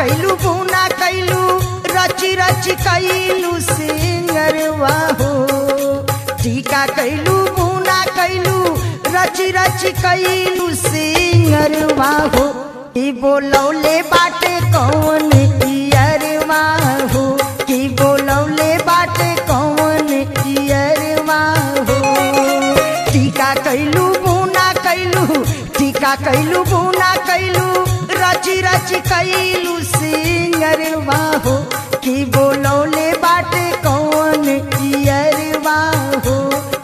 कैलू बुना कैलू रची रची कैलू सिंगरवा हो टीका कैलू बुना कैलू रची रची कैलू सिंगरवा हो ई बोलौले बाटे कौन इयरवा हो की बोलौले बाटे कौन इयरवा हो टीका कैलू बुना कैलू टीका कैलू बुना कैलू रची रची कैलू सिंगरवा हो की बोलौले बाटे कौन इयरवा हो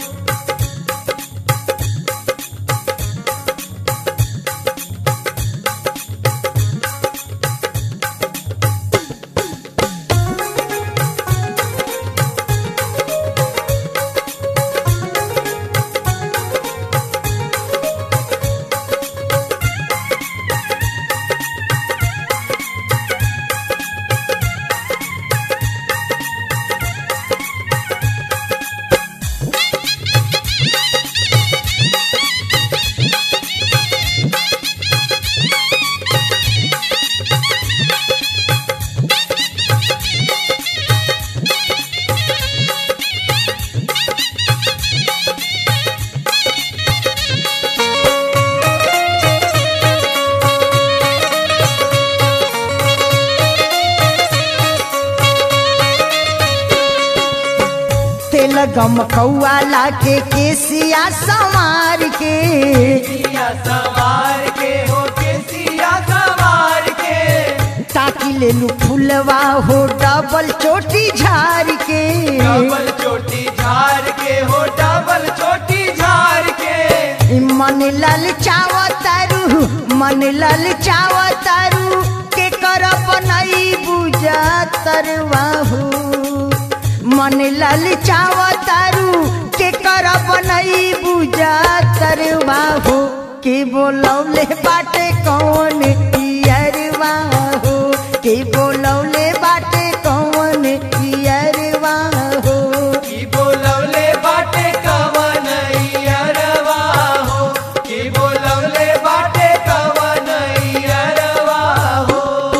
तेल गम कौआ लाके केसिया संवार के सिया सवार के हो के सिया सवार के ताकि ले लू फुलवा हो डबल चोटी झार के डबल चोटी झार के हो डबल चोटी झार के मन लल चावतारू मन लल चावतारू के कर बनई बुझा तरवा हो मन लल चावतारू के कर बनई बुझा तरवा हो के बोलौले बाटे कौन इयरवा हो के बोलौले बाटे कौन इयरवा हो की बोलवले बाटे कवन अरवा हो की बोलवले बाटे कवन अरवा हो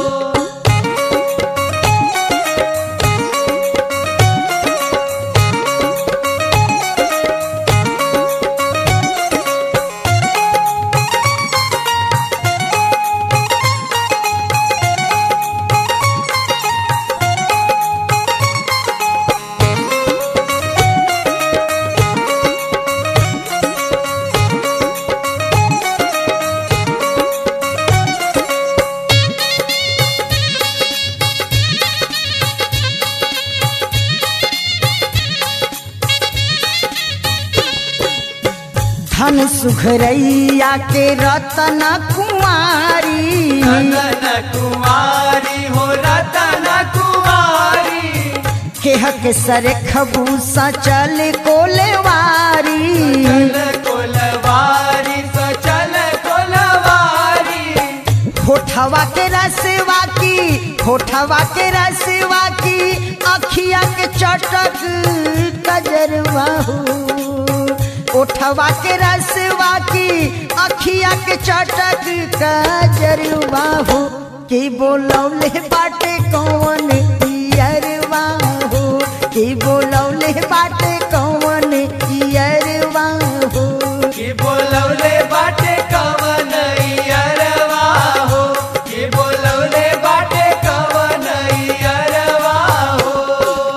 धन सुखरैया के रतन कुमारी रतन कुमारी हो रतन कुमारी केह के सर खबूसा चल कोलेवारी चल कोलवारी सचल कोलवारी होठवा के रसवा की होठवा के रसवा की अखिया के चटक कजरवा हो ओठवा के रसवा की अखिया के चटक कजरवा हो की बोलौले बाटे कौन इयरवा हो की बोलौले बाटे कौन इयरवा हो की बोलवले बाटे कवन अरवा हो की बोलवले बाटे कवन अरवा हो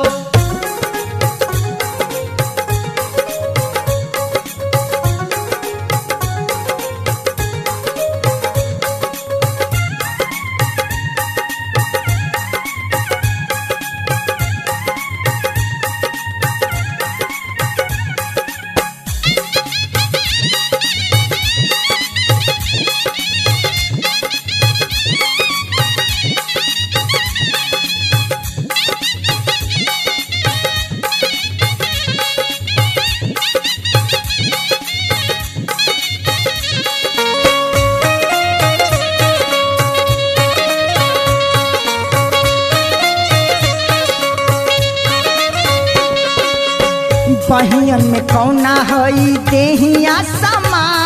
बहियन में कौना हई देहिया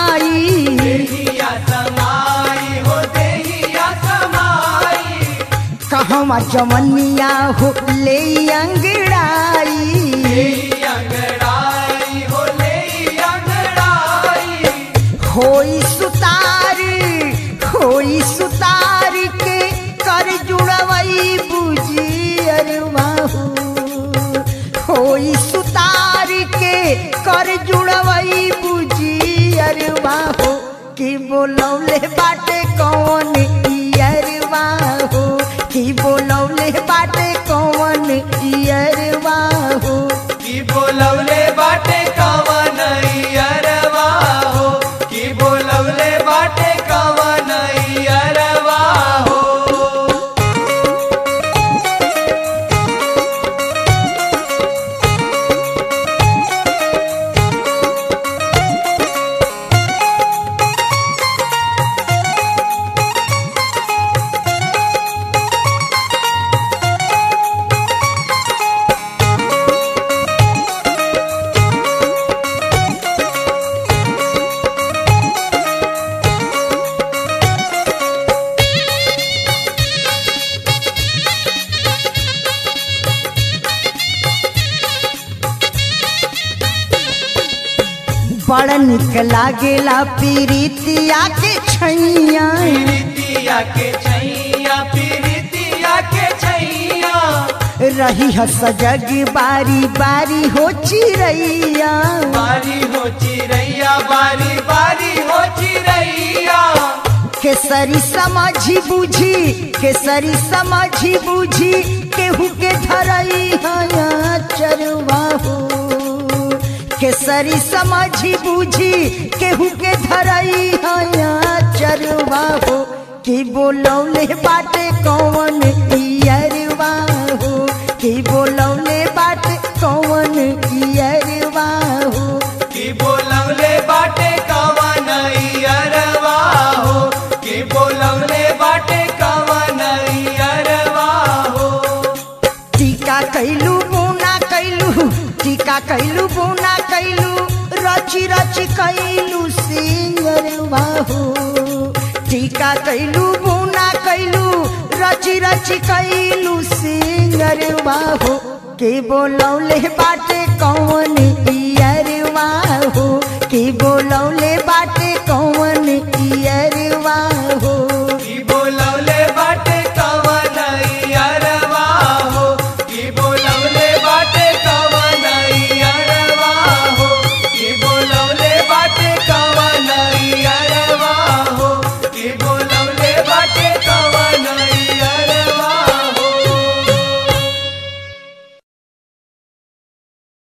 समाई देहिया समाई हो देहिया समाई कहवा जवनिया हो ले अंगड़ाई अंगड़ाई हो ले अंगड़ाई होई सुतार होई सुतार के कर जुड़वई बुझी अरवाहू होई सुतार के कर जुड़वई बुझी अरवाहू की बोलौले बाटे कौन इयरवाहू की बोलौले बाटे कौन इयरवाहू की बोलवले बाटे कवन अरवा हो की बोलवले बाटे कवन अरवा हो बड़ निक लागेला पीरितिया के छैया पीरितिया के छैया पीरितिया के छैया रही ह सजग बारी बारी हो चिड़ैया बारी हो चिड़ैया बारी बारी हो चिड़ैया केसरी समझी बुझी केसरी समझी बुझी केहू के धरई हया चरवाहू केसरी समझी बुझी केहू के धरई हया चरवाहू की बोलौले बाटे कौन इयरवाहू की बोलौले बाटे कौन इयरवाहू की बोलवले बाटे कवन अरवा हो की बोलवले बाटे कवन अरवा हो टीका कैलू बुना कैलू टीका कैलू बुना कैलू रची रची कैलू सिंगर बाहू टीका कैलू बुना कैलू रची रची कैलू सिंगर बाहू के बोलौले बाटे कौन इयर बाहू के बोलौले